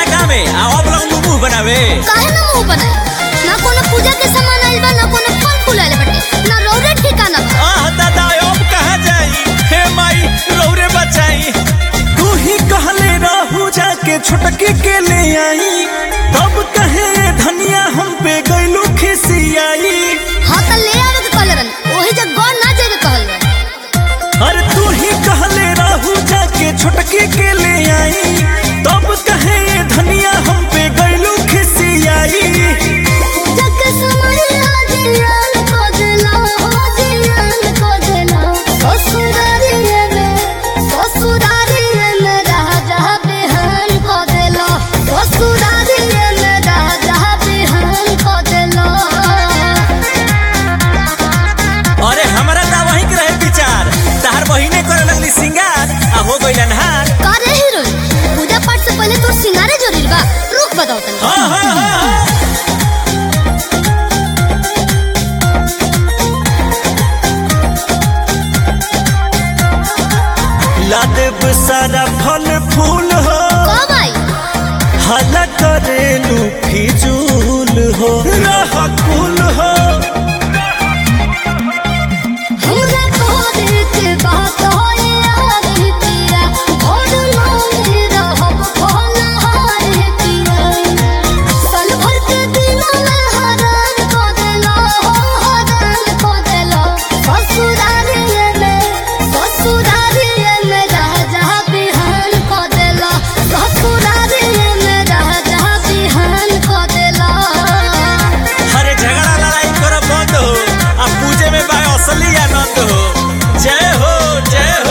काम है आ अब लोग मुंह बनावे काहे ना मुंह बनाई ना कोनो पूजा के सामान आइल बा ना कोनो फल फूल आइल बाटे ना रौरे ठिकाना बा आह दादा अब कहाँ जाई हे माई रौरे बचाई तू ही कहले रहू जाके छोटकी के ले आई तब कहे धनिया हम पे गइलू खिसियाई हाँ त ले आवे के कहले रहन ओही जग गौर ना जाए कहल बा अरे तू ही कहले रहू जाके छोटकी के ले आई तब कहे धनिया हम पे गइलू खिसियाई जग समय जियान को दिला हो जियान को दिला ससुरारिये में ससुरारिये में राजा बिहान को दिला ससुरारिये में राजा बिहान को दिला अरे हमरा ता वही के रहे विचार तहार बहिने करे लगली सिंगार आ हो गइल अनहार का रे हीरोइन पूजा पाठ से पहले तोर सिंगारे जरूरी बा रुक बताओ तनी हाँ हाँ हाँ हाँ। ला देब सारा फल फूल हो कब आई हला करेलू फिजूल हो रह कुल हो हमरा तोरे के बात होए यारी पिया भोर मांगे रहब भोला हारे पिया साल भर के दिनों में हरान को देला हो हरान को देला ससुरारिये में ससुरारिये में राजा बिहान को देला ससुरारिये में राजा बिहान को देला हरे झगड़ा लड़ाई कर बंद हो आ पूजे में बा असली आनंद हो जय हो जय हो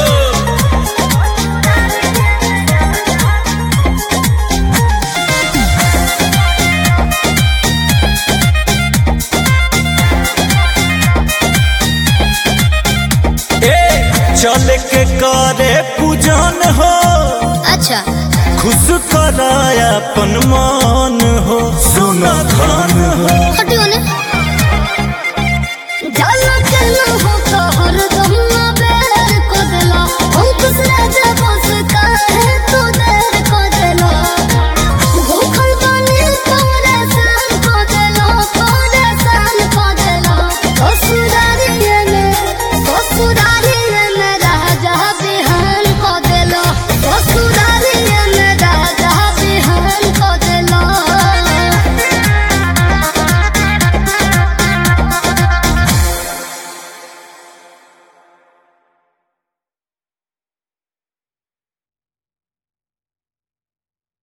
ए चल के करे पूजन हो अच्छा खुश कराया अपन मन हो सुन धन हो हटियो ने